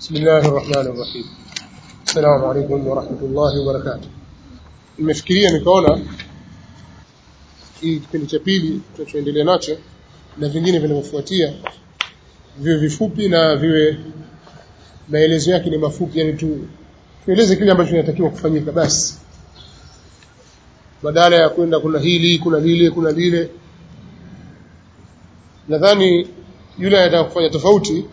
بسم الله الرحمن الرحيم السلام عليكم ورحمة الله وبركاته nimefikiria nikaona hii kipindi cha pili tunachoendelea nacho na vingine vinavyofuatia viwe vifupi na viwe maelezo yake ni mafupi yani tu tueleze kile ambacho kinatakiwa kufanyika basi badala ya kwenda kuna hili kuna lile kuna lile nadhani yule anataka kufanya tofauti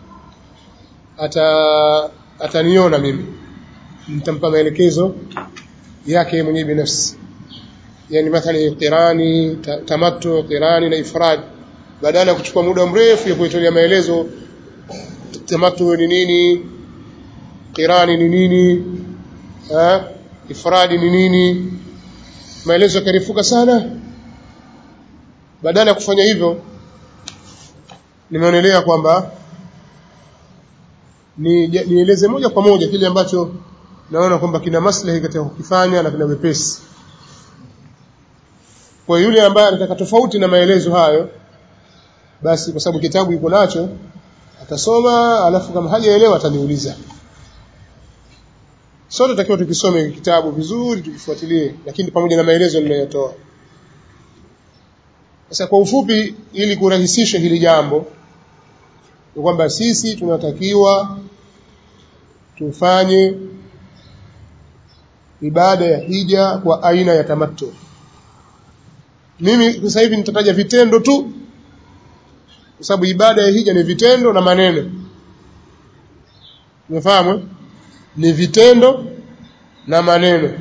ata ataniona mimi nitampa maelekezo yake mwenyewe binafsi yani mathalan qirani tamattu qirani na ifrad badala ya kuchukua muda mrefu ya kuitolea maelezo tamattu ni nini qirani ni nini ha ifradi ni nini maelezo yakarifuka sana badala ya kufanya hivyo nimeonelea kwamba ni nieleze moja kwa moja kile ambacho naona kwamba kina maslahi katika kukifanya na kina wepesi kwa yule ambaye anataka tofauti na maelezo hayo basi kwa sababu kitabu yuko nacho atasoma alafu kama hajaelewa ataniuliza sote takiwa tukisome kitabu vizuri tukifuatilie lakini pamoja na maelezo ninayotoa sasa kwa ufupi ili kurahisisha hili jambo ni kwamba sisi tunatakiwa tufanye ibada ya hija kwa aina ya tamattu mimi sasa hivi nitataja vitendo tu kwa sababu ibada ya hija ni vitendo na maneno umefahamu ni vitendo na maneno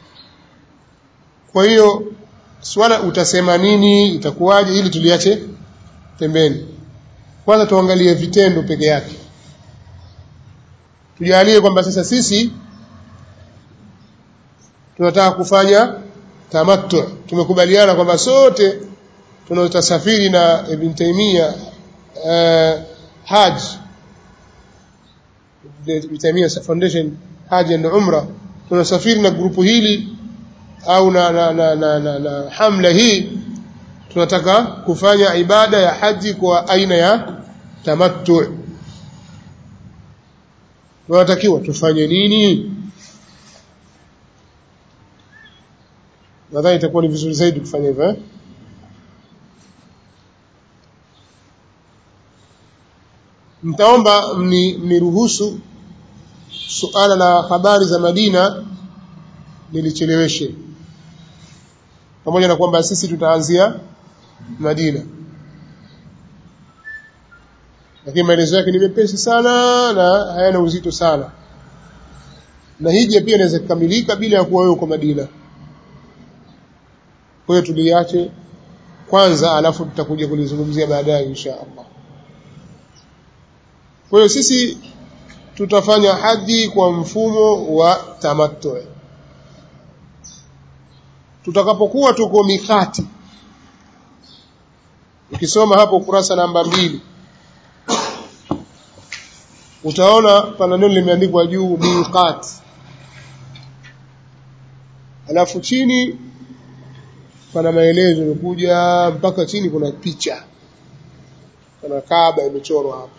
kwa hiyo swala utasema nini itakuwaje ili tuliache pembeni kwanza tuangalie vitendo peke yake tujalie kwamba sasa sisi tunataka kufanya tamattu tumekubaliana kwamba sote tunaotasafiri na Ibn Taymiyyah uh, Hajj Ibn Taymiyyah Foundation Hajj and Umrah tunasafiri na grupu hili au na, na, na, na, na, na hamla hii tunataka kufanya ibada ya haji kwa aina ya tamattu tunatakiwa tufanye nini nadhani itakuwa ni vizuri zaidi kufanya hivyo eh? mtaomba mniruhusu suala la habari za Madina nilicheleweshe pamoja na kwamba sisi tutaanzia Madina lakini maelezo yake ni mepesi sana na hayana uzito sana na hija pia inaweza kukamilika bila ya kuwa wewe uko Madina kwa hiyo tuliache kwanza alafu tutakuja kulizungumzia baadaye insha Allah kwa hiyo sisi tutafanya haji kwa mfumo wa tamattu tutakapokuwa tuko mikati ukisoma hapo ukurasa namba mbili utaona pana neno limeandikwa juu miqat alafu chini pana maelezo yamekuja mpaka chini kuna picha kuna kaaba imechorwa hapo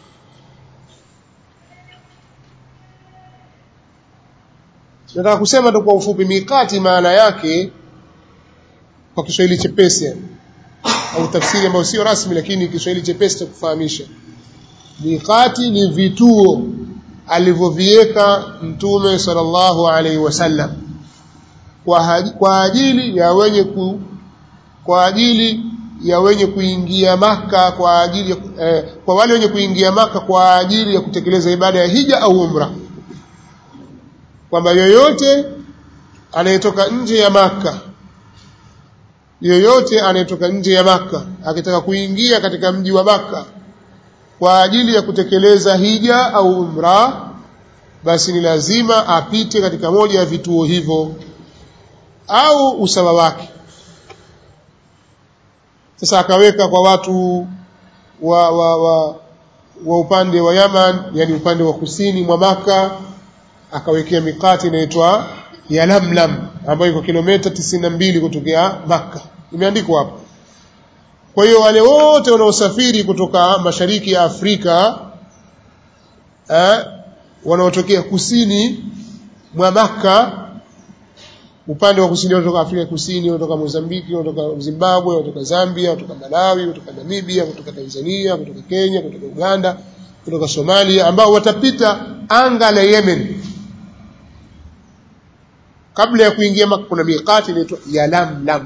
nataka kusema tu kwa ufupi miqati maana yake kwa Kiswahili chepesi au tafsiri ambayo sio rasmi lakini Kiswahili chepesi cha kufahamisha miqati ni vituo alivyoviweka mtume sallallahu alaihi wasallam kwa, kwa ajili ya wenye ku, kwa ajili ya wenye kuingia maka kwa ajili eh, kwa wale wenye kuingia maka kwa ajili ya kutekeleza ibada ya hija au umra kwamba yoyote anayetoka nje ya maka yoyote anayetoka nje ya maka akitaka kuingia katika mji wa maka kwa ajili ya kutekeleza hija au umra basi ni lazima apite katika moja ya vituo hivyo au usawa wake sasa akaweka kwa watu wa, wa, wa, wa upande wa Yaman yani upande wa kusini mwa maka akawekea mikati inaitwa ya Lamlam ambayo iko kilomita tisini na mbili kutokea Makka imeandikwa hapo kwa hiyo wale wote wanaosafiri kutoka mashariki ya Afrika eh, wanaotokea kusini mwa Makka upande wa kusini kutoka Afrika Kusini, kutoka Mozambiki, kutoka Zimbabwe, kutoka Zambia, kutoka Malawi, kutoka Namibia, kutoka Tanzania, kutoka Kenya, kutoka Uganda, kutoka Somalia ambao watapita anga la Yemen. Kabla ya kuingia Makka kuna miqati inaitwa Yalamlam.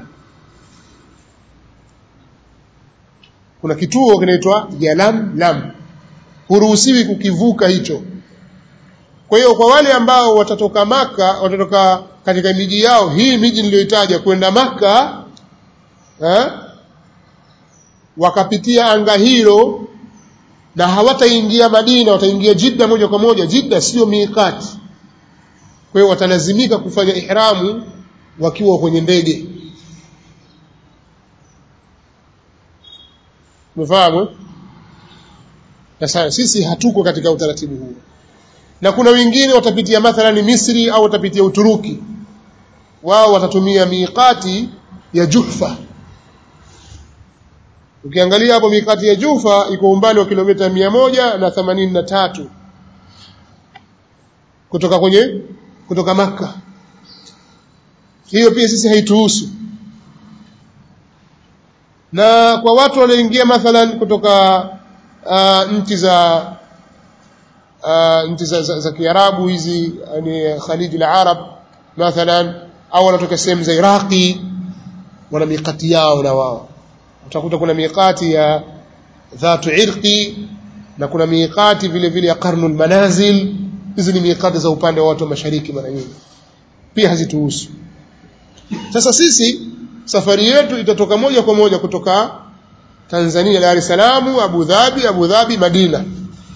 Kuna kituo kinaitwa Yalamlam. Huruhusiwi kukivuka hicho. Kwa hiyo kwa wale ambao watatoka Maka, watatoka katika miji yao, hii miji niliyoitaja kwenda Maka eh, wakapitia anga hilo na hawataingia Madina, wataingia Jidda moja kwa moja. Jidda sio miqati, kwa hiyo watalazimika kufanya ihramu wakiwa kwenye ndege. Umefahamu? Sasa sisi hatuko katika utaratibu huo na kuna wengine watapitia mathalan Misri au watapitia Uturuki, wao watatumia miqati ya Juhfa. Ukiangalia hapo miqati ya Juhfa iko umbali wa kilomita mia moja na themanini na tatu kutoka kwenye kutoka Makka. Hiyo pia sisi haituhusu. Na kwa watu walioingia mathalan kutoka uh, nchi za uh, nchi za, za, za Kiarabu hizi yani Khaliji la Arab mathalan, au wanatoka sehemu za Iraqi, wana miqati yao na wao. Utakuta kuna miqati ya dhatu irqi na kuna miqati vile vile ya qarnul manazil. Hizi ni miqati za upande wa watu wa mashariki, mara nyingi pia hazituhusu. Sasa sisi safari yetu itatoka moja kwa moja kutoka Tanzania, Dar es Salaam, Abu Dhabi, Abu Dhabi, Madina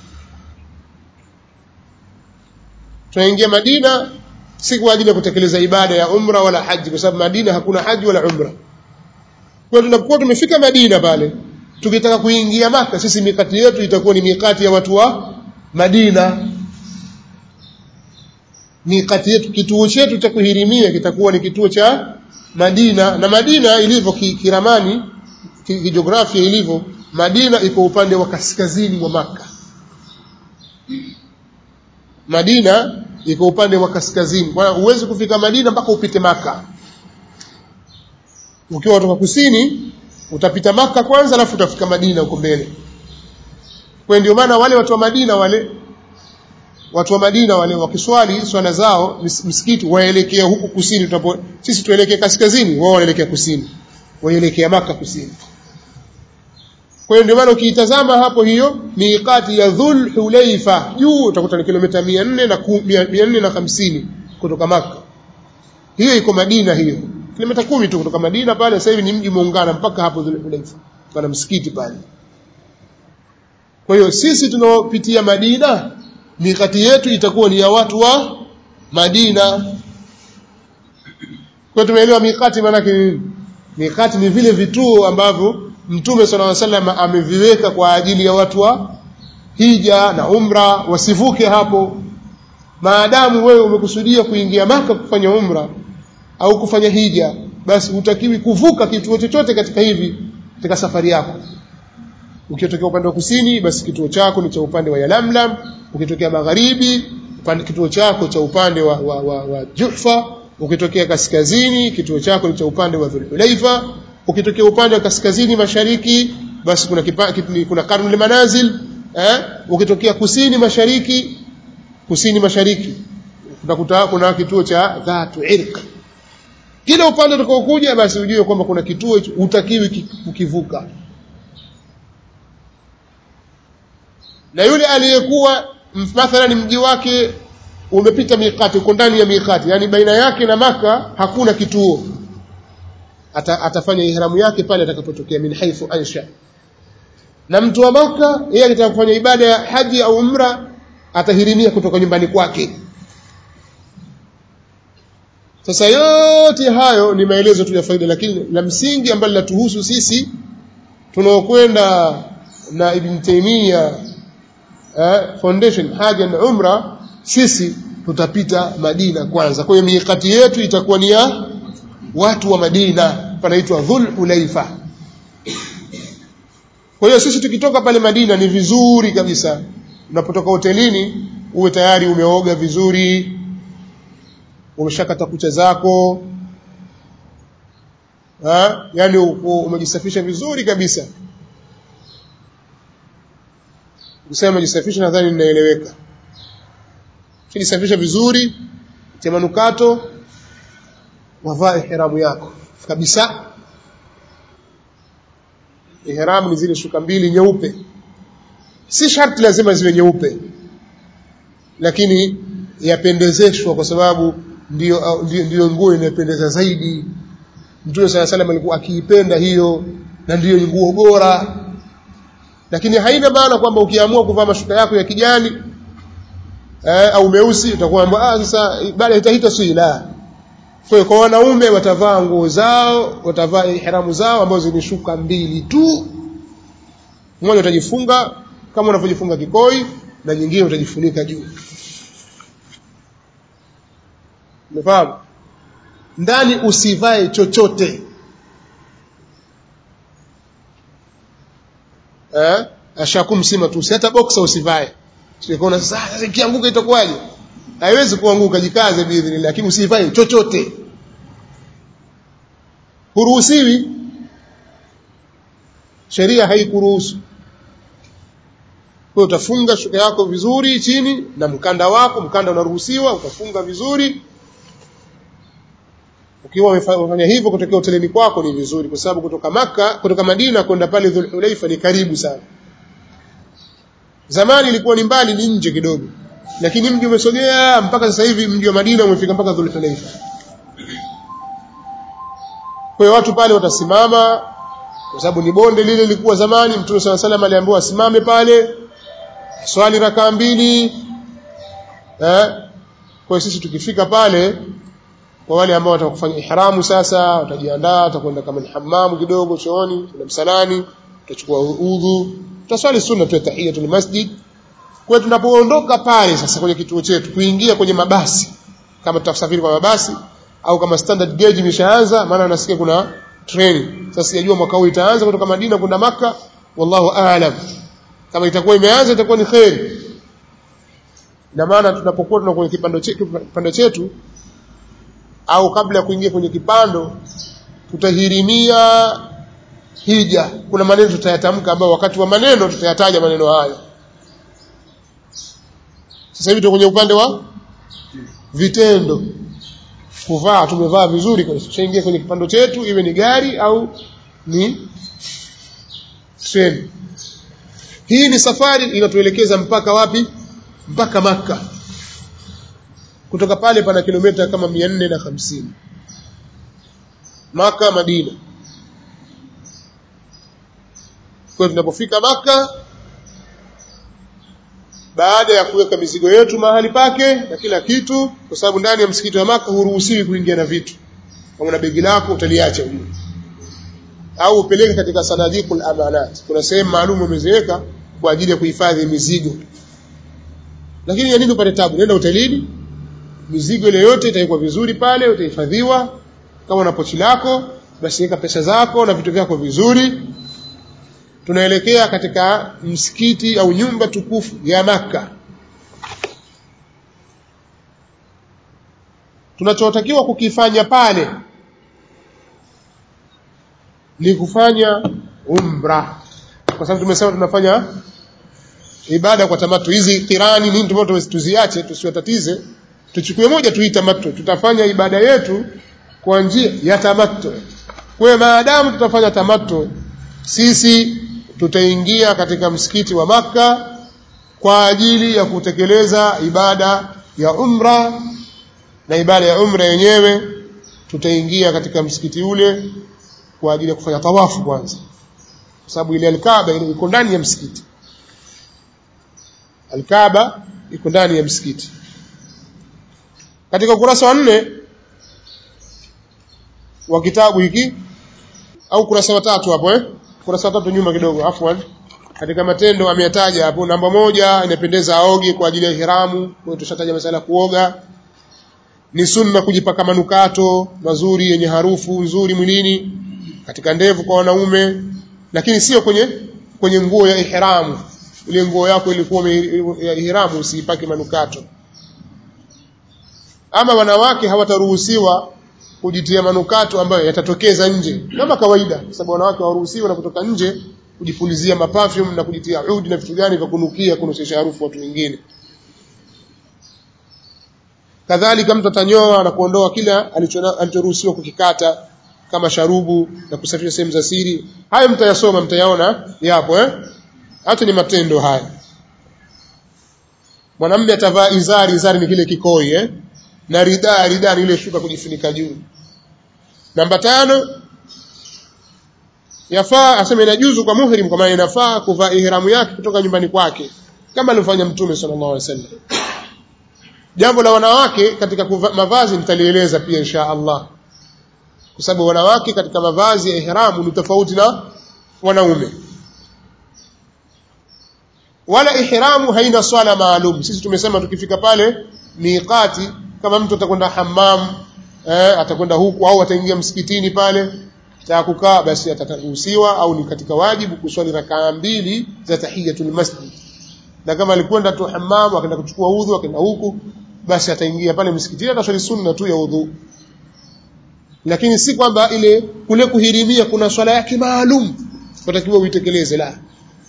tunaingia Madina si kwa ajili ya kutekeleza ibada ya umra wala haji, kwa sababu Madina hakuna haji wala umra. Kwa tunapokuwa tumefika Madina pale, tukitaka kuingia Maka, sisi mikati yetu itakuwa ni mikati ya watu wa Madina. Mikati yetu, kituo chetu cha kuhirimia kitakuwa ni kituo cha Madina, na Madina ilivyo kiramani, kijiografia ilivyo, Madina iko upande wa kaskazini mwa Maka. Madina iko upande wa kaskazini. Kwa hiyo huwezi kufika Madina mpaka upite Maka. Ukiwa kutoka kusini utapita Maka kwanza, alafu utafika Madina huko mbele. Kwa ndio maana wale watu wa Madina wale watu wa Madina wale wakiswali swala zao msikiti waelekea huku kusini, tutapo sisi tuelekea kaskazini, wao wanaelekea kusini, waelekea Maka kusini. Kwa hiyo ndio maana ukiitazama hapo hiyo miqati ya Dhul Hulaifa juu utakuta ni kilomita 400 na 450 kutoka Maka. Hiyo iko Madina hiyo. Kilomita kumi tu kutoka Madina pale sasa hivi ni mji muungana mpaka hapo Dhul Hulaifa. Pana msikiti pale. Kwa hiyo sisi tunaopitia Madina miqati yetu itakuwa ni ya watu wa Madina. Kwa tumeelewa miqati maana yake nini? Miqati ni vile vituo ambavyo Mtume sallallahu alaihi wasallam ameviweka kwa ajili ya watu wa hija na umra wasivuke hapo. Maadamu wewe umekusudia kuingia Maka kufanya umra au kufanya hija, basi hutakiwi kuvuka kituo chochote katika hivi katika safari yako. Ukitokea upande wa kusini, basi kituo chako ni cha upande wa Yalamlam. Ukitokea magharibi, upande kituo chako cha upande wa, wa, wa, wa Juhfa. Ukitokea kaskazini, kituo chako ni cha upande wa Dhulhulaifa ukitokea upande wa kaskazini mashariki basi kuna kipa, kuna Karnul Manazil eh? ukitokea kusini mashariki kusini mashariki utakuta kuna kituo cha Dhatu Irq. Kila upande utakaokuja basi ujue kwamba kuna kituo utakiwi kukivuka, na yule aliyekuwa mathalan mji wake umepita miqati, uko ndani ya miqati, yani baina yake na Maka hakuna kituo Ata, atafanya ihramu yake pale atakapotokea min haithu ansha. Na mtu wa Maka yeye akitaka kufanya ibada ya haji au umra atahirimia kutoka nyumbani kwake. Sasa yote hayo ni maelezo tu ya faida, lakini la msingi ambalo linatuhusu sisi tunaokwenda na Ibn Taymiyyah eh, Foundation haja na umra, sisi tutapita Madina kwanza. Kwa hiyo miikati yetu itakuwa ni ya watu wa Madina panaitwa Dhul Hulaifa. Kwa hiyo sisi tukitoka pale Madina ni vizuri kabisa, unapotoka hotelini uwe tayari umeoga vizuri umeshakata kucha zako ha? yani umejisafisha vizuri kabisa ukisema umejisafisha nadhani ninaeleweka ukijisafisha vizuri tia manukato wavaa ihramu yako kabisa ihramu ni zile shuka mbili nyeupe si sharti lazima ziwe nyeupe lakini yapendezeshwa kwa sababu ndio ndio, ndio nguo inayopendeza zaidi Mtume sala salam alikuwa akiipenda hiyo na ndiyo nguo bora lakini haina maana kwamba ukiamua kuvaa mashuka yako ya kijani eh, au meusi utakuwa ah sasa baada itahita si la kwa kwa wanaume watavaa nguo zao watavaa ihramu zao ambazo ni shuka mbili tu mmoja utajifunga kama unavyojifunga kikoi na nyingine utajifunika juu umefahamu ndani usivae chochote eh ashakumsima tu hata boxer usivae sikuona sasa sasa ikianguka itakuwaje haiwezi kuanguka jikaze biidhnillah lakini usivae chochote huruhusiwi sheria haikuruhusu kwa utafunga shuka yako vizuri chini na mkanda wako mkanda unaruhusiwa utafunga vizuri ukiwa umefanya hivyo kutokea hotelini kwako ni vizuri kwa sababu kutoka maka kutoka Madina kwenda pale Dhulhulaifa ni karibu sana zamani ilikuwa ni mbali ni nje kidogo lakini mji umesogea mpaka sasa hivi mji wa Madina umefika mpaka Dhulhulaifa kwa hiyo watu pale watasimama kwa sababu ni bonde lile lilikuwa zamani Mtume SAW salam aliambiwa asimame pale swali rakaa mbili eh kwa sisi tukifika pale kwa wale ambao watakufanya ihramu sasa watajiandaa watakwenda kama ni hamamu kidogo chooni kuna msalani utachukua udhu tutaswali sunna tu tahiyatul masjid kwa tunapoondoka pale sasa kwenye kituo chetu kuingia kwenye mabasi kama tutasafiri kwa mabasi au kama standard gauge imeshaanza maana nasikia kuna treni sasa sijajua mwaka huu itaanza kutoka Madina kwenda maka wallahu aalam kama itakuwa imeanza itakuwa ni khairi na maana tunapokuwa tunakuwa kwenye kipando chetu kipando chetu au kabla ya kuingia kwenye kipando tutahirimia hija kuna maneno tutayatamka ambayo wakati wa maneno tutayataja maneno hayo sasa hivi tuko kwenye upande wa vitendo kuvaa tumevaa vizuri kwa tushaingia kwenye kipando chetu iwe ni gari au ni treni hii ni safari inatuelekeza mpaka wapi mpaka maka kutoka pale pana kilomita kama mia nne na hamsini maka madina kwa tunapofika maka baada ya kuweka mizigo yetu mahali pake na kila kitu kwa sababu ndani ya msikiti wa maka huruhusiwi kuingia na vitu kama na begi lako utaliacha huko au upeleke katika sanadikul amanat kuna sehemu maalum umeziweka kwa ajili ya kuhifadhi mizigo lakini ya nini upate tabu nenda hotelini mizigo ile yote itawekwa vizuri pale utahifadhiwa kama na pochi lako basi weka pesa zako na vitu vyako vizuri tunaelekea katika msikiti au nyumba tukufu ya maka tunachotakiwa kukifanya pale ni kufanya umra kwa sababu tumesema tunafanya ibada kwa tamatu hizi kirani nini tumao tuziache tusiwatatize tuchukue moja tuii tamattu tutafanya ibada yetu kwa njia ya tamattu kwa maadamu tutafanya tamattu sisi tutaingia katika msikiti wa maka kwa ajili ya kutekeleza ibada ya umra na ibada ya umra yenyewe tutaingia katika msikiti ule kwa ajili ya kufanya tawafu kwanza kwa sababu ile alkaaba ile iko ndani ya msikiti alkaaba iko ndani ya msikiti katika ukurasa wa nne wa kitabu hiki au ukurasa wa tatu hapo eh ukurasa wa tatu nyuma kidogo afwan katika matendo ameyataja hapo namba moja inapendeza aoge kwa ajili ya ihramu kwa tushataja masala kuoga ni sunna kujipaka manukato mazuri yenye harufu nzuri mwilini katika ndevu kwa wanaume lakini sio kwenye kwenye nguo ya ihramu ile nguo yako ilikuwa ya ihramu usiipake manukato ama wanawake hawataruhusiwa kujitia manukato ambayo yatatokeza nje kama kawaida kwa sababu wanawake hawaruhusiwi wanapotoka nje kujipulizia maperfume na kujitia udi na vitu gani vya kunukia kunusia harufu watu wengine kadhalika mtu atanyoa na kuondoa kila alichoruhusiwa kukikata kama sharubu na kusafisha sehemu za siri hayo mtayasoma mtayaona yapo eh hata ni matendo haya mwanamume atavaa izari izari ni kile kikoi eh na ridaa ridaa ni ile shuka kujifunika juu namba tano yafaa aseme inajuzu kwa muhrim kwa maana inafaa kuvaa ihramu yake kutoka nyumbani kwake kama alivyofanya mtume sallallahu alaihi wasallam jambo la wanawake katika kuva, mavazi nitalieleza pia insha Allah kwa sababu wanawake katika mavazi ya ihramu ni tofauti na wanaume wala ihramu haina swala maalum sisi tumesema tukifika pale miqati kama mtu atakwenda hammam eh, atakwenda huku au ataingia msikitini pale ta kukaa basi atataruhusiwa au ni katika wajibu kuswali rakaa mbili za tahiyatul masjid na kama alikwenda tu hammam akaenda kuchukua udhu akaenda huku basi ataingia pale msikitini ataswali sunna tu ya udhu lakini si kwamba ile kule kuhirimia kuna swala yake maalum watakiwa uitekeleze la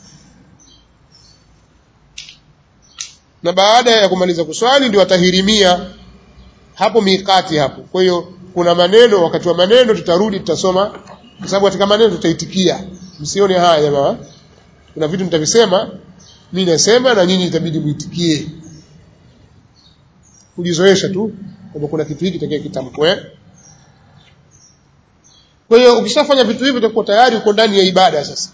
na baada ya kumaliza kuswali ndio atahirimia hapo miqati hapo kwa hiyo kuna maneno wakati wa maneno tutarudi tutasoma kwa sababu katika maneno tutaitikia msione haya jamaa kuna vitu nitavisema mimi nasema na nyinyi itabidi muitikie kujizoesha tu kwamba kuna kitu hiki takia kitamkwe kwa hiyo ukishafanya vitu hivyo utakuwa tayari uko ndani ya ibada sasa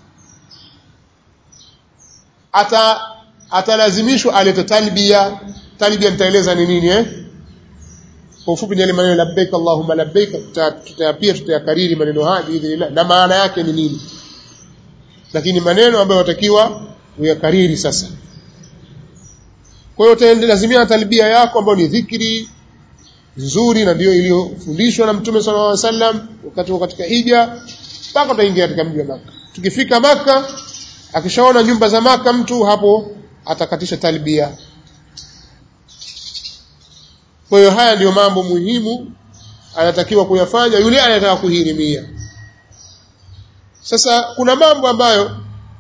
ata atalazimishwa alete talbia talbia nitaeleza ni nini eh kwa ufupi ni yale maneno labbaik allahumma labbaik tutayapia tutayakariri maneno haya biidhnillah na maana yake ni nini lakini maneno ambayo watakiwa uyakariri sasa kwa hiyo utaendelazimia talbia yako ambayo ni dhikri nzuri na ndio iliyofundishwa na mtume sallallahu alaihi wasallam wakati wa katika hija mpaka utaingia katika mji wa Maka tukifika Maka akishaona nyumba za Maka mtu hapo atakatisha talbia kwa hiyo haya ndiyo mambo muhimu anatakiwa kuyafanya yule anayetaka kuhirimia sasa kuna mambo ambayo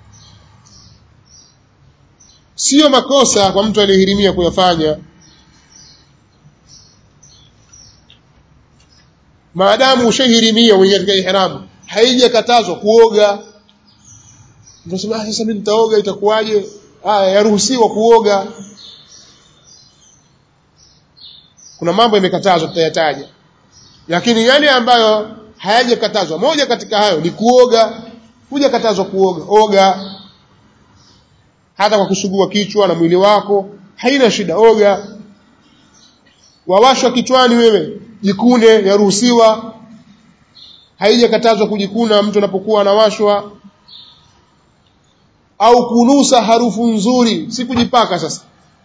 sio makosa kwa mtu aliyehirimia kuyafanya maadamu ushahirimia mwenye katika ihramu haijakatazwa kuoga unasema sasa mimi nitaoga itakuwaje haya yaruhusiwa kuoga kuna mambo yamekatazwa tutayataja lakini yale ambayo hayajakatazwa moja katika hayo ni kuoga hujakatazwa kuoga oga hata kwa kusugua kichwa na mwili wako haina shida oga wawashwa kichwani wewe jikune yaruhusiwa haijakatazwa kujikuna mtu anapokuwa anawashwa au kunusa harufu nzuri si kujipaka sasa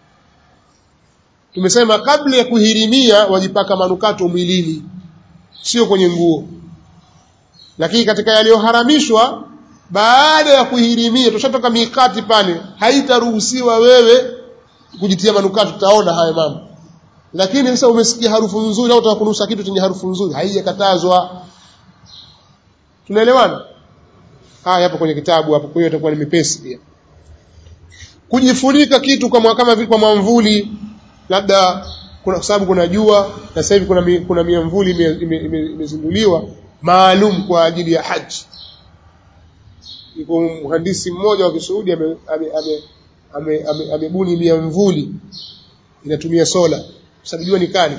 tumesema kabla ya kuhirimia wajipaka manukato mwilini sio kwenye nguo lakini katika yaliyoharamishwa baada ya kuhirimia tushatoka mikati pale haitaruhusiwa wewe kujitia manukato tutaona haya mambo lakini sasa umesikia harufu nzuri au utakunusa kitu chenye harufu nzuri haijakatazwa tunaelewana haya hapo kwenye kitabu hapo kwa hiyo itakuwa ni mepesi pia kujifunika kitu kama kama vile kwa mwamvuli labda kuna sababu kuna jua na sasa hivi kuna mi, kuna miamvuli imezinduliwa maalum kwa ajili ya haji yuko mhandisi mmoja wa Kisuudi amebuni ame, ame, ame, ame miamvuli inatumia sola sababu jua ni kali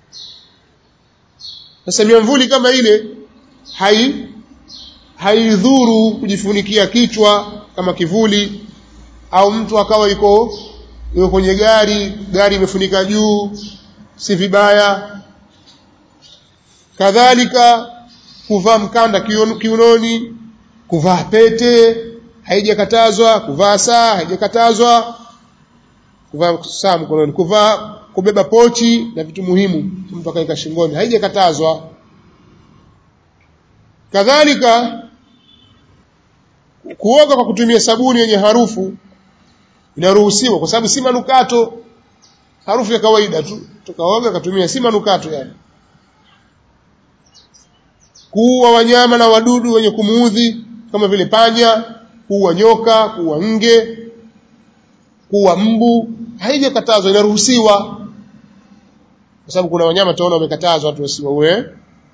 sasa miamvuli kama ile hai haidhuru kujifunikia kichwa kama kivuli au mtu akawa yuko yuko kwenye gari gari imefunika juu si vibaya kadhalika kuvaa mkanda kiunoni kuvaa pete haijakatazwa kuvaa saa haijakatazwa kuvaa saa mkononi kuvaa kubeba pochi na vitu muhimu mtu akaika shingoni haijakatazwa kadhalika kuoga kwa kutumia sabuni yenye harufu inaruhusiwa kwa sababu si manukato harufu ya kawaida tu tukaoga katumia si manukato yani kuua wanyama na wadudu wenye kumuudhi kama vile panya kuua nyoka kuua nge kuua mbu haijakatazwa inaruhusiwa kwa sababu kuna wanyama tunaona wamekatazwa watu wasiwaue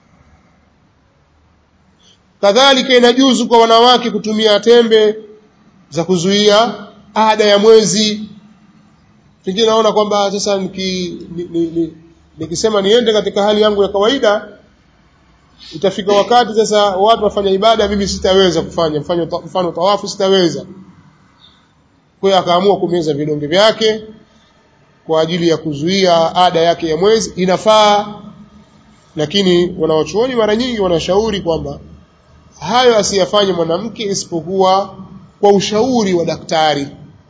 kadhalika inajuzu kwa wanawake kutumia tembe za kuzuia ada ya mwezi pengine naona kwamba sasa niki, ni, ni, ni, nikisema niende katika hali yangu ya kawaida itafika wakati sasa watu wafanya ibada mimi sitaweza kufanya mfano mfano tawafu sitaweza kwa hiyo akaamua kumeza vidonge vyake kwa ajili ya kuzuia ada yake ya mwezi inafaa lakini wanawachuoni mara nyingi wanashauri kwamba hayo asiyafanye mwanamke isipokuwa kwa ushauri wa daktari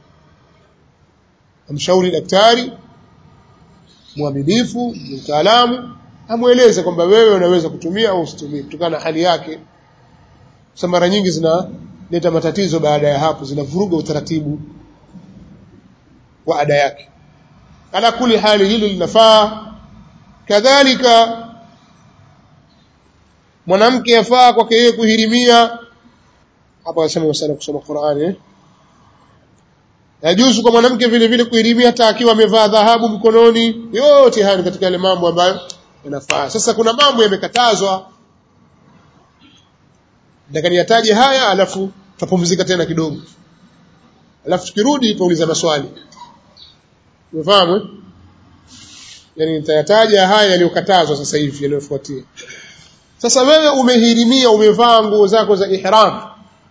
amshauri daktari mwaminifu mtaalamu amweleze kwamba wewe unaweza kutumia au usitumie kutokana na hali yake sasa mara nyingi zinaleta matatizo baada ya hapo zinavuruga utaratibu wa ada yake ala kuli hali hili linafaa kadhalika mwanamke yafaa kwake yeye kuhirimia hapa anasema masala kusoma Qur'ani eh? yajuzu kwa mwanamke vile vile kuhirimia hata akiwa amevaa dhahabu mkononi yote haya ni katika yale mambo ambayo yanafaa sasa kuna mambo yamekatazwa ndakani yataje haya alafu tutapumzika tena kidogo alafu tukirudi tuuliza maswali umefahamu eh? yani nitayataja haya yaliyokatazwa sasa hivi yaliyofuatia sasa wewe umehirimia umevaa nguo zako za ihram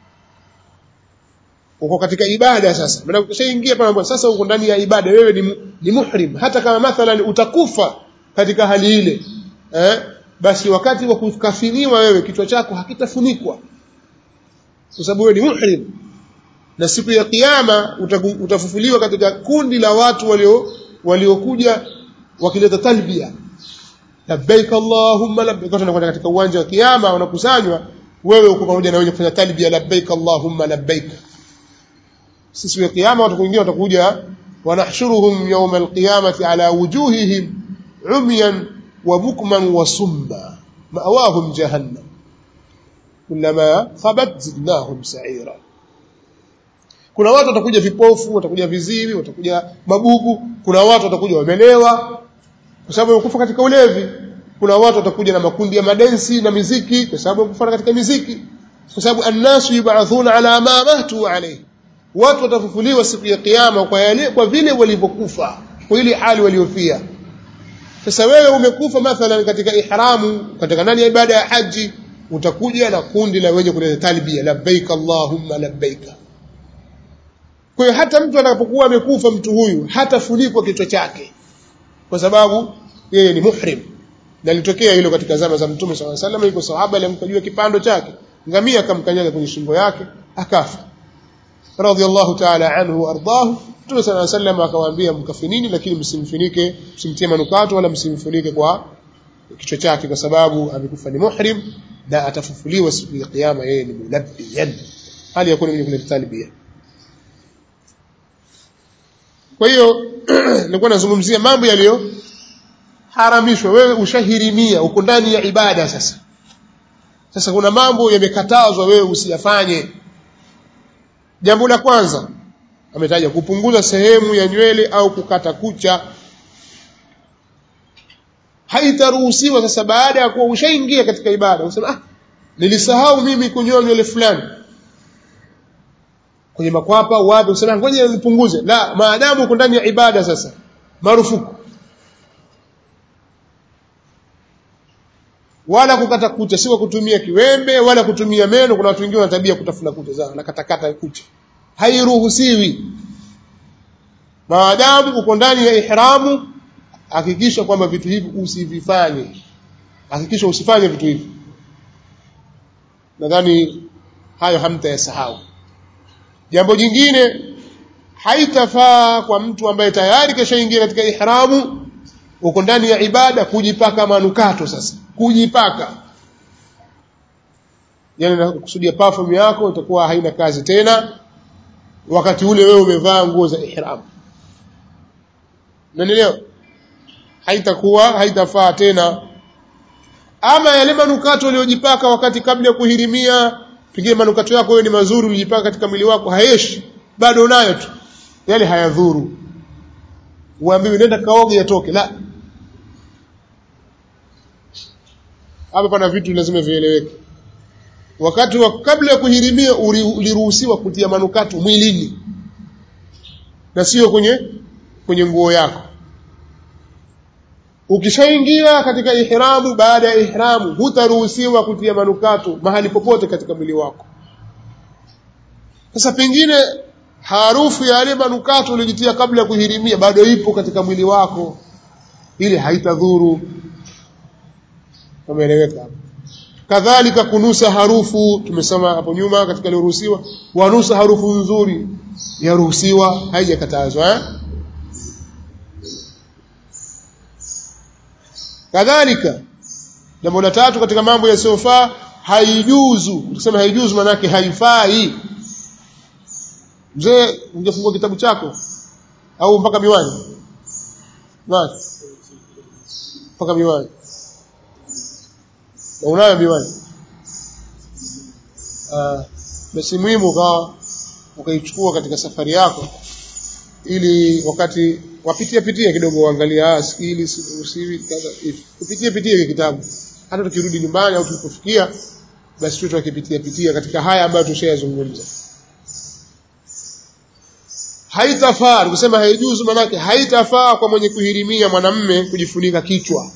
uko katika ibada sasa maana ukishaingia pale sasa uko ndani ya ibada wewe ni, ni muhrim hata kama mathalan utakufa katika hali ile eh basi wakati wa kukafiniwa wewe kichwa chako hakitafunikwa kwa sababu wewe ni muhrim na siku ya kiyama utafufuliwa katika kundi la watu walio waliokuja wakileta talbia labbaik allahumma labbaik tunakwenda katika uwanja wa kiyama wanakusanywa wewe uko pamoja na wenye kufanya talbia labbaik allahumma labbaik siku ya kiyama watu wengine watakuja wanahshuruhum yawm alqiyamati ala wujuhihim umyan wa bukman wa summa ma'awahum jahannam kullama khabat zidnahum sa'ira kuna watu watakuja vipofu watakuja viziwi watakuja mabubu kuna watu watakuja wamelewa kwa sababu wamekufa katika ulevi kuna watu watakuja na makundi ya madensi na miziki kwa sababu wamekufa katika miziki kwa sababu annasu yub'athuna ala ma matu alayhi watu watafufuliwa siku ya kiyama kwa yale kwa vile walivyokufa kwa ile hali waliofia sasa wewe umekufa mathalan katika ihramu katika ndani ya ibada ya haji utakuja na kundi la wenye kuleta talbia labbaik allahumma labbaik kwa hiyo hata mtu atakapokuwa amekufa mtu huyu hatafunikwa kichwa chake kwa sababu yeye ni muhrim na litokea hilo katika zama za mtume swalla sallam yuko sahaba alimkajua kipando chake ngamia akamkanyaga kwenye shingo yake akafa radhiallahu ta'ala anhu wardahu mtume swalla sallam akawaambia mkafinini lakini msimfinike msimtie manukato wala msimfunike kwa kichwa chake kwa sababu amekufa ni muhrim na atafufuliwa siku ya kiyama yeye ni mulabbiyan hali yakuni mwenye kuleta talbia kwa hiyo nilikuwa nazungumzia mambo yaliyo haramishwa wewe ushahirimia uko ndani ya ibada sasa sasa kuna mambo yamekatazwa wewe usiyafanye jambo la kwanza ametaja kupunguza sehemu ya nywele au kukata kucha haitaruhusiwa sasa baada ya kuwa ushaingia katika ibada usema ah nilisahau mimi kunyoa nywele fulani kwenye makwapa wapi usema ngoja nipunguze la maadamu uko ndani ya ibada sasa marufuku wala kukata kucha si kutumia kiwembe wala kutumia meno kuna watu wengine wana tabia kutafuna kucha zao na katakata kucha hairuhusiwi maadamu uko ndani ya ihramu hakikisha kwamba vitu hivi usivifanye hakikisha usifanye vitu hivi nadhani hayo hamtayasahau jambo jingine haitafaa kwa mtu ambaye tayari kashaingia katika ihramu uko ndani ya ibada kujipaka manukato sasa kujipaka yani nakusudia perfume yako itakuwa haina kazi tena wakati ule wewe umevaa nguo za ihram unanielewa haitakuwa haitafaa tena ama yale manukato uliyojipaka wakati kabla ya kuhirimia pengine manukato yako wewe ni mazuri ulijipaka katika mwili wako hayeshi bado unayo tu yale hayadhuru uambiwe nenda kaoge yatoke la hapa pana vitu lazima vieleweke wakati wa kabla ya kuhirimia uliruhusiwa kutia manukato mwilini na sio kwenye kwenye nguo yako ukishaingia katika ihramu baada ya ihramu hutaruhusiwa kutia manukato mahali popote katika mwili wako sasa pengine harufu ya yale manukato uliyojitia kabla ya kuhirimia bado ipo katika mwili wako ili haitadhuru umeeleweka kadhalika kunusa harufu tumesema hapo nyuma katika iliyoruhusiwa wanusa harufu nzuri yaruhusiwa haijakatazwa eh? kadhalika jambo la tatu katika mambo yasiyofaa haijuzu tukisema haijuzu maanake haifai mzee ungefungua kitabu chako au mpaka miwani basi mpaka miwani na unayo miwani ah basi muhimu ukawa ukaichukua katika safari yako ili wakati wapitia pitia kidogo uangalie ah skili usiwi kadha hivi upitie pitie kitabu hata tukirudi nyumbani au tulipofikia basi tu tukipitia pitia katika haya ambayo tushayazungumza haitafaa kusema haijuzu manake haitafaa kwa mwenye kuhirimia mwanamme kujifunika kichwa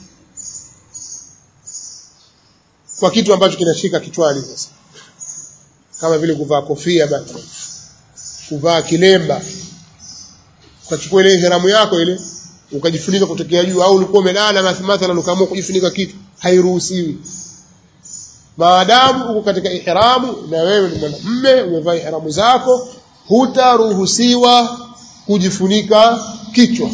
kwa kitu ambacho kinashika kichwani sasa kama vile kuvaa kofia basi kuvaa kilemba ukachukua ile ihramu yako ile ukajifunika kutokea juu au ulikuwa umelala mathalan ukaamua kujifunika kitu hairuhusiwi maadamu uko katika ihramu na wewe ni mwanamume umevaa ihramu zako hutaruhusiwa kujifunika kichwa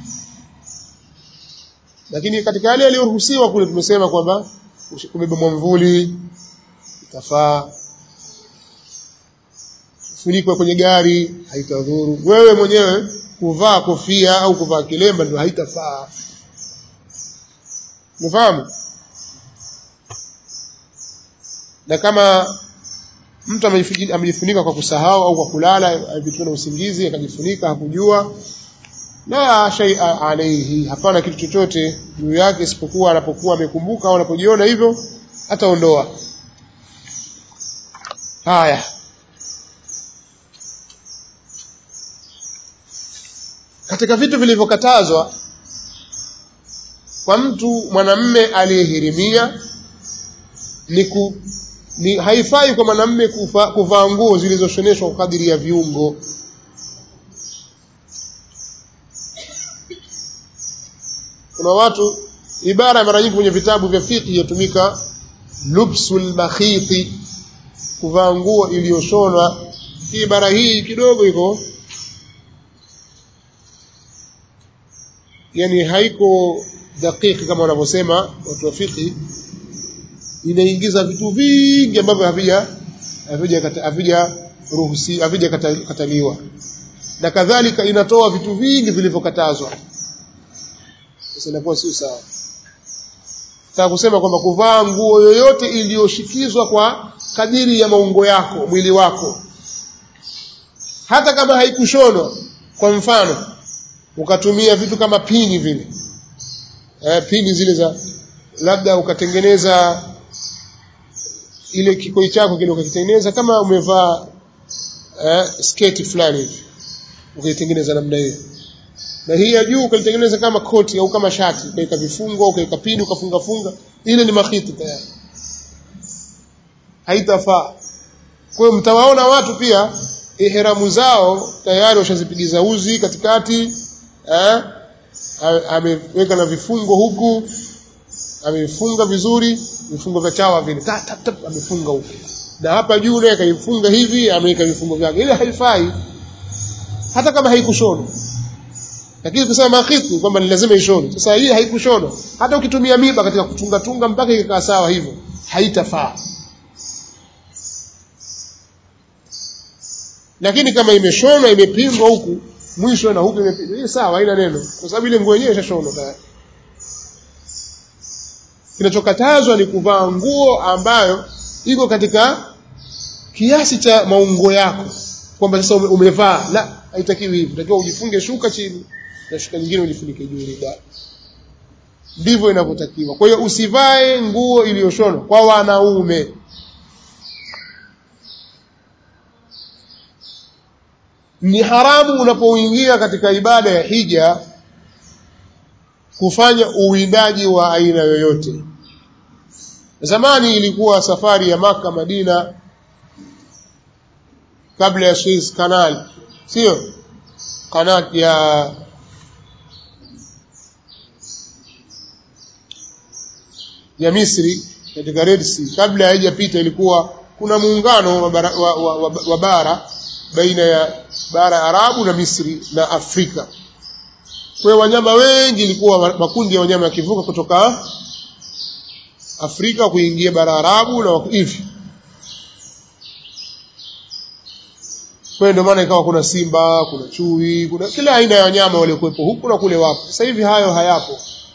lakini katika yale yaliyoruhusiwa kule tumesema kwamba kubeba mwamvuli itafaa funikwa kwenye gari haitadhuru wewe mwenyewe kuvaa kofia au kuvaa kilemba ndio haitafaa umefahamu na kama mtu amejifunika kwa kusahau au kwa kulala alipitwa na usingizi akajifunika hakujua la shay'a alayhi hapana kitu chochote juu yake isipokuwa anapokuwa amekumbuka au anapojiona hivyo ataondoa haya katika vitu vilivyokatazwa kwa mtu mwanamme aliyehirimia ni, ku, ni haifai kwa mwanamme kuvaa nguo zilizoshoneshwa kwa kadiri ya viungo kuna watu ibara mara nyingi kwenye vitabu vya fiqh yatumika lubsul makhiti kuvaa nguo iliyoshonwa ibara hii kidogo iko yani haiko dakiki kama wanavyosema watu wa fiqh inaingiza vitu vingi ambavyo havija havija havija ruhusi havija kataliwa na kadhalika inatoa vitu vingi vilivyokatazwa sasa inakuwa sio sawa sasa kusema kwamba kuvaa nguo yoyote iliyoshikizwa kwa kadiri ya maungo yako mwili wako hata kama haikushonwa kwa mfano ukatumia vitu kama pini vile eh, pini zile za labda ukatengeneza ile kikoi chako kile ukakitengeneza kama umevaa eh, sketi fulani hivi ukaitengeneza namna hiyo na hii ya juu ukaitengeneza kama koti au kama shati ukaweka vifungo ukaweka pini ukafunga funga ile ni makhiti tayari haitafaa kwa hiyo mtawaona watu pia ihramu zao tayari washazipigiza uzi katikati eh, ameweka na vifungo huku amefunga vizuri vifungo vya chawa vile tap tap tap amefunga huku na hapa juu naye kaifunga hivi ameweka vifungo vyake ile haifai hata kama haikushonwa lakini kusema makhiti kwamba ni lazima ishonwe sasa hii haikushonwa hata ukitumia miba katika kutunga tunga mpaka ikakaa sawa hivyo haitafaa lakini kama imeshonwa imepingwa huku mwisho na huku imepingwa hii sawa haina neno kwa sababu ile nguo yenyewe ishashonwa tayari kinachokatazwa ni kuvaa nguo ambayo iko katika kiasi cha maungo yako kwamba sasa umevaa la haitakiwi hivi unatakiwa ujifunge shuka chini na shuka nyingine ujifunike juu ile ndivyo inavyotakiwa kwa hiyo usivae nguo iliyoshonwa kwa wanaume ni haramu unapoingia katika ibada ya hija kufanya uwindaji wa aina yoyote zamani ilikuwa safari ya maka madina kabla ya Suez Canal sio kanal ya ya Misri katika Red Sea kabla haijapita ilikuwa kuna muungano wa bara, wa, wa, wa, wa bara baina ya bara Arabu na Misri na Afrika kwa wanyama wengi ilikuwa makundi ya wanyama yakivuka kutoka Afrika kuingia bara Arabu na hivi kwa ndio maana ikawa kuna simba kuna chui kuna kila aina ya wanyama waliokuwepo huku na kule wapo sasa hivi hayo hayapo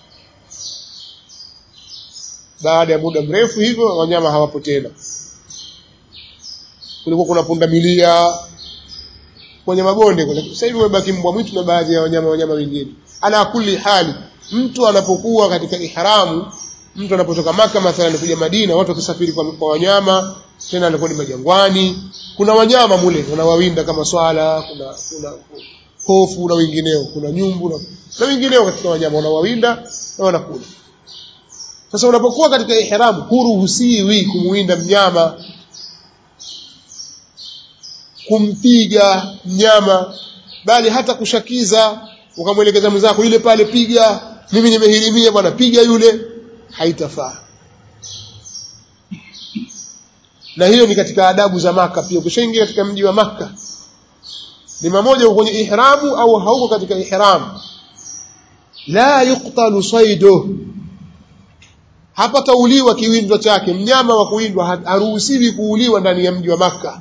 baada ya muda mrefu hivyo wanyama hawapo tena kulikuwa kuna pundamilia kwenye mabonde kule sasa hivi wamebaki mbwa mwitu na baadhi ya wanyama wanyama wengine ala kulli hali mtu anapokuwa katika ihramu mtu anapotoka maka mathalan kuja Madina watu wakisafiri kwa, kwa wanyama tena alikuwa ni majangwani kuna wanyama mule wanawawinda kama swala kuna kuna hofu na wengineo kuna nyumbu na, na wengineo katika wanyama wanawawinda na wanakula sasa unapokuwa katika ihramu huruhusiwi kumuwinda mnyama kumpiga mnyama bali hata kushakiza ukamwelekeza mwenzako yule pale piga mimi nimehirimia bwana piga yule haitafaa na hiyo ni katika adabu za maka pia ukishaingia katika mji wa maka ni mamoja kwenye ihramu au hauko katika ihramu la yuqtalu saidu hapatauliwa kiwindo chake mnyama wa kuwindwa haruhusiwi kuuliwa ndani ya mji wa maka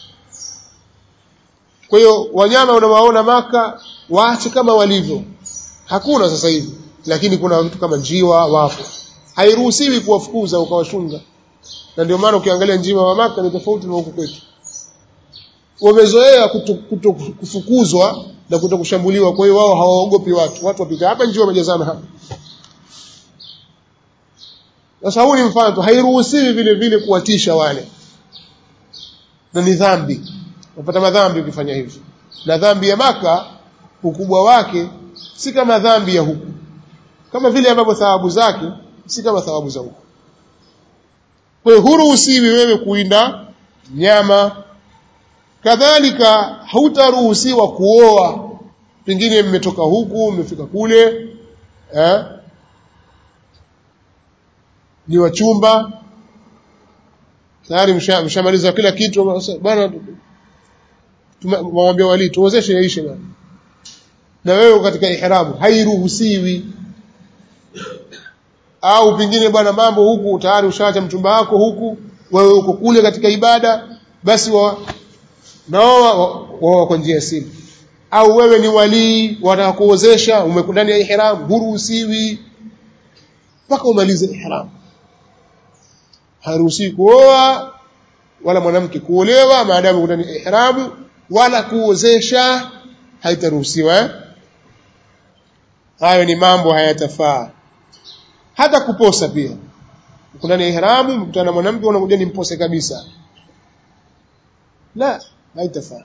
kwa hiyo wanyama unawaona maka waache kama walivyo hakuna sasa hivi lakini kuna vitu kama njiwa wapo hairuhusiwi kuwafukuza ukawashunga na ndio maana ukiangalia njiwa wa maka ni tofauti na huku kwetu wamezoea kuto, kuto kufukuzwa na kuto kushambuliwa kwa hiyo wao hawaogopi watu watu wapita hapa njiwa wamejazana hapa sasa huu ni mfano tu hairuhusiwi vile vile kuwatisha wale na ni dhambi unapata madhambi ukifanya hivyo na dhambi ya maka ukubwa wake si kama dhambi ya huku kama vile ambavyo thawabu zake si kama thawabu za huku kwa hiyo huruhusiwi wewe kuinda nyama kadhalika hautaruhusiwa kuoa pengine mmetoka huku mmefika kule eh? ni wachumba tayari mshamaliza kila kitu bwana wamwambia wali tuozeshe yaishe bwana na wewe katika ihramu hairuhusiwi au pengine bwana mambo huku tayari ushaacha mchumba wako huku wewe uko kule katika ibada basi wa nao wao kwa njia ya simu au wewe ni walii wataka kuozesha umekuwa ndani ya ihram huruhusiwi mpaka umalize ihram haruhusiwi kuoa wala mwanamke kuolewa maadamu ndani ya ihramu wala kuozesha haitaruhusiwa eh? hayo ni mambo hayatafaa hata kuposa pia uko ndani ya ihramu mkutana na mwanamke unakuja nimpose kabisa la haitafaa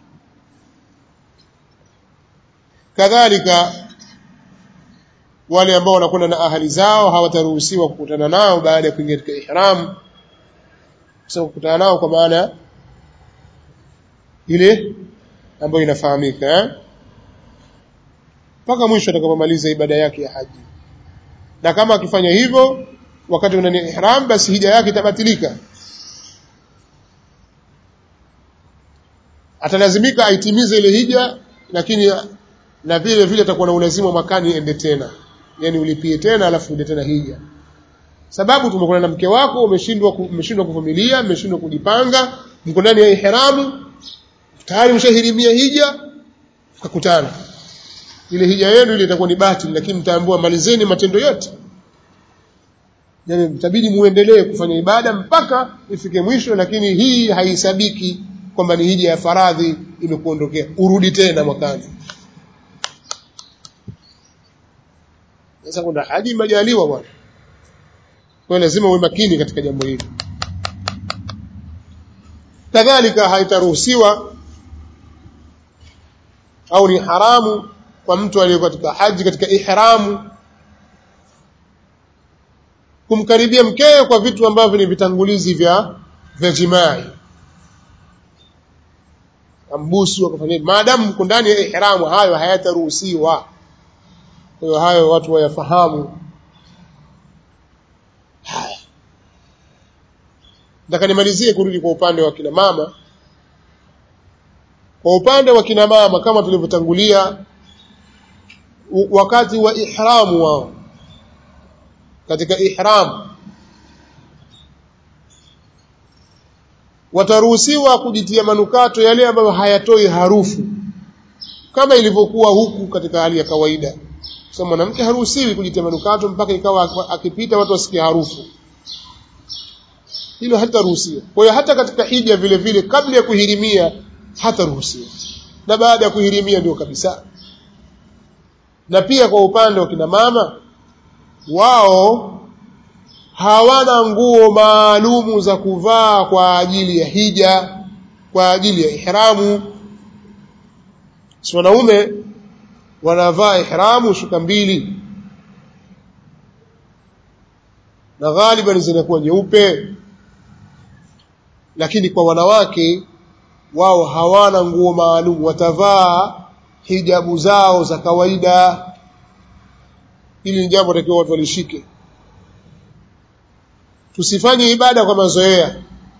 kadhalika wale ambao wanakwenda na ahali zao hawataruhusiwa kukutana nao baada ya kuingia katika ihram sasa kukutana nao kwa maana ile ambayo inafahamika eh mpaka mwisho atakapomaliza ibada yake ya haji na kama akifanya hivyo wakati una ihram basi hija yake itabatilika atalazimika aitimize ile hija lakini na vile vile atakuwa na ulazima mwakani ende tena yani ulipie tena alafu ende tena hija sababu tumekuwa na mke wako umeshindwa umeshindwa kuvumilia umeshindwa kujipanga mko ndani ya ihramu tayari mshahirimia hija mkakutana ile hija yenu ile itakuwa ni batili lakini mtaambiwa malizeni matendo yote yani mtabidi muendelee kufanya ibada mpaka ifike mwisho lakini hii haisabiki kwamba ni hija ya faradhi imekuondokea urudi tena mwakani sasa kuna haji majaliwa bwana kwa lazima uwe makini katika jambo hili kadhalika haitaruhusiwa au ni haramu kwa mtu aliye katika haji katika ihramu kumkaribia mkewe kwa vitu ambavyo ni vitangulizi vya vya jimai ambusu akafanya maadamu mko ndani ya ihramu hayo hayataruhusiwa kwa hiyo hayo watu wayafahamu haya nataka nimalizie kurudi kwa upande wa kina mama kwa upande wa kina mama kama tulivyotangulia wakati wa ihramu wao katika ihram wataruhusiwa kujitia manukato yale ambayo hayatoi harufu kama ilivyokuwa huku katika hali ya kawaida sasa mwanamke haruhusiwi kujitia manukato mpaka ikawa akipita watu wasikie harufu hilo hataruhusiwa kwa hiyo hata katika hija vile vile kabla ya kuhirimia hataruhusiwa na baada ya kuhirimia ndio kabisa na pia kwa upande wa kina mama wao hawana nguo maalumu za kuvaa kwa ajili ya hija kwa ajili ya ihramu si wanaume wanavaa ihramu shuka mbili na ghaliban zinakuwa nyeupe lakini kwa wanawake wao hawana nguo maalum watavaa hijabu zao za kawaida hili ni jambo takiwa watu walishike tusifanye ibada kwa mazoea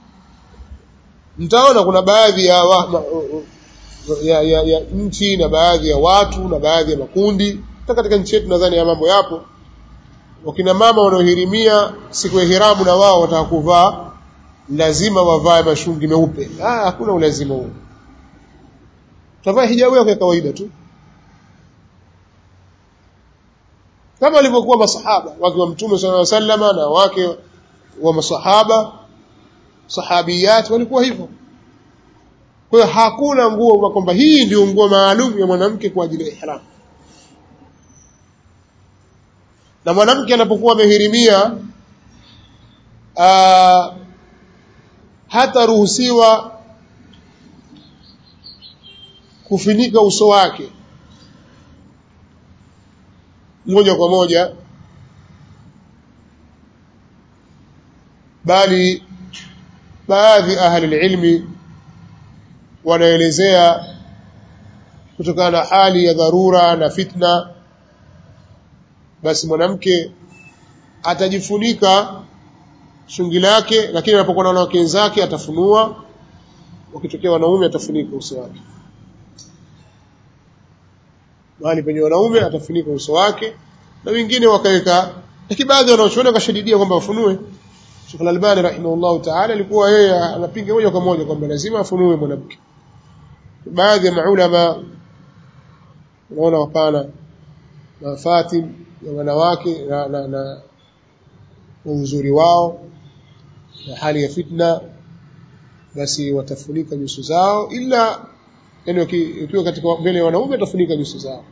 mtaona kuna baadhi ya, wa, ma, ya, ya, ya nchi na baadhi ya watu na baadhi ya makundi hata katika nchi yetu nadhani ya mambo yapo wakina mama wanaohirimia siku ya hiramu na wao wataka kuvaa lazima wavae mashungi meupe ah hakuna ulazima huo utavaa hijabu yako ya kawaida tu kama walivyokuwa masahaba wake wa mtume sallallahu alaihi wasallam na wake wa masahaba sahabiyat walikuwa hivyo kwa hiyo hakuna nguo kwamba hii ndio nguo maalum ya mwanamke kwa ajili ya ihram na mwanamke anapokuwa amehirimia hata ruhusiwa kufinika uso wake moja kwa moja bali baadhi ahli ilmi wanaelezea kutokana na hali ya dharura na fitna basi mwanamke atajifunika shungi lake lakini anapokuwa na wanawake wenzake atafunua wakitokea wanaume atafunika uso wake mahali penye wanaume atafunika uso wake na wengine wakaweka lakini baadhi wanaochuoni wakashadidia kwamba wafunue Sheikh Al-Albani rahimahullahu ta'ala alikuwa yeye anapinga moja kwa moja kwamba lazima afunue mwanamke baadhi ya maulama unaona hapana mafatim ya wanawake na, na, na, na uzuri wao na hali ya fitna basi watafunika nyuso zao ila yani ukiwa katika mbele ya wanaume watafunika nyuso zao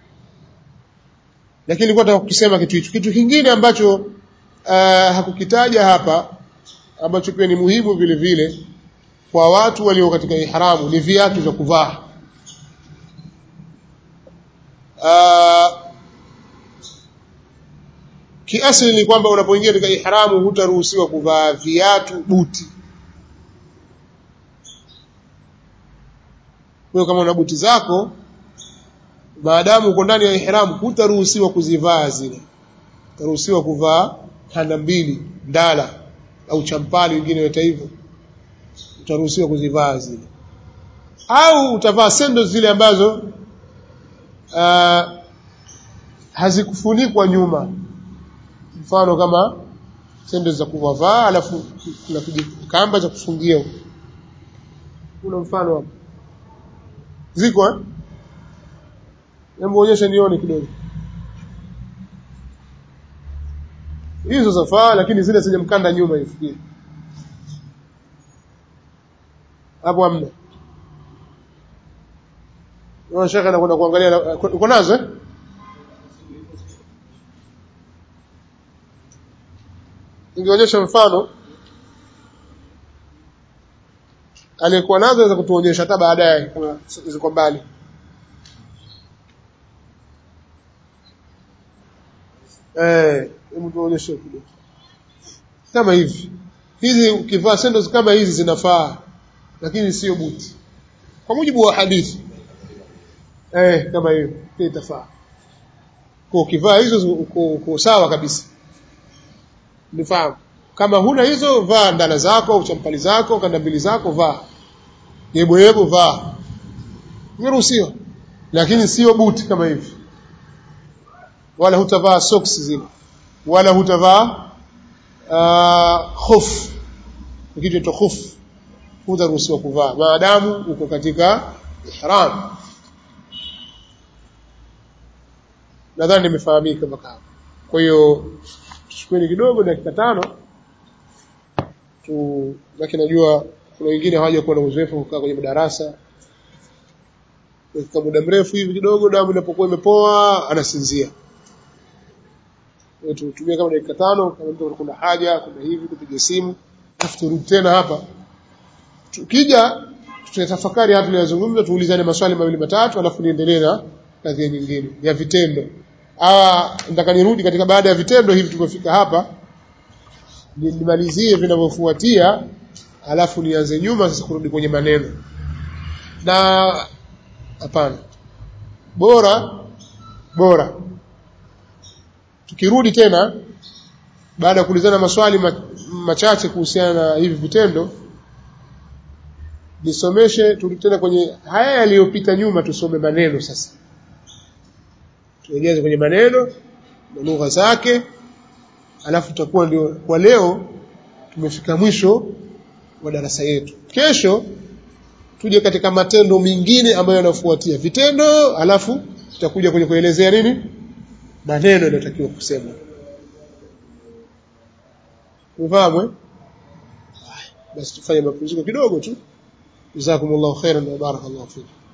lakini nilikuwa nataka kukisema kitu hicho kitu kingine ambacho uh, hakukitaja hapa ambacho pia ni muhimu vile vile kwa watu walio katika ihramu ni viatu vya kuvaa uh, kiasili ni kwamba unapoingia katika ihramu hutaruhusiwa kuvaa viatu buti kwa kama una buti zako maadamu uko ndani ya ihramu hutaruhusiwa kuzivaa zile utaruhusiwa kuvaa kanda mbili ndala au champali wengine weta hivyo utaruhusiwa kuzivaa zile au utavaa sendo zile ambazo uh, hazikufunikwa nyuma mfano kama sendo za kuvaa alafu kuna kamba za kufungia kuna mfano hapo ziko eh hebu onyesha nione kidogo hizo zafaa lakini zile zenye mkanda nyuma hivi hapo hamna Naona shaka anakwenda kuangalia uko nazo eh Ningeonyesha mfano aliyekuwa nazo aweza kutuonyesha hata baadaye kama ziko mbali eh hebu tuonyeshe kidogo kama hivi hizi ukivaa sandals kama hizi zinafaa lakini sio buti kwa mujibu wa hadithi eh kama hiyo pia itafaa kwa ukivaa hizo uko, uko sawa kabisa nifahamu kama huna hizo vaa ndala zako au champali zako kanda mbili zako vaa yebo yebo vaa niruhusiwa lakini sio buti kama hivi wala hutavaa socks zile wala hutavaa uh, khuf kitu cha khuf hutaruhusiwa kuvaa maadamu uko katika ihram nadhani nimefahamika mpaka hapo kwa hiyo tuchukueni kidogo dakika tano tu lakini najua kuna wengine hawaja kuwa na uzoefu kukaa kwenye madarasa kwa muda mrefu hivi kidogo damu inapokuwa imepoa anasinzia tutumie kama dakika tano kama mtu kuna haja kuna hivi kupiga simu alafu turudi tena hapa tukija tutatafakari hapa tuliyozungumza tuulizane maswali mawili matatu alafu niendelee na kazi nyingine ya vitendo ah nataka nirudi katika baada ya vitendo hivi tumefika hapa nimalizie vinavyofuatia alafu nianze nyuma sasa kurudi kwenye maneno na hapana bora bora tukirudi tena baada ya kuulizana maswali machache kuhusiana na hivi vitendo nisomeshe turudi tena kwenye haya yaliyopita nyuma tusome maneno sasa tuegeze kwenye maneno na lugha zake alafu tutakuwa ndio kwa leo tumefika mwisho wa darasa yetu kesho tuje katika matendo mengine ambayo yanafuatia vitendo alafu tutakuja kwenye kuelezea nini maneno yanayotakiwa kusema ufahamu eh basi tufanye mapumziko kidogo tu jazakumullahu khairan wa barakallahu fikum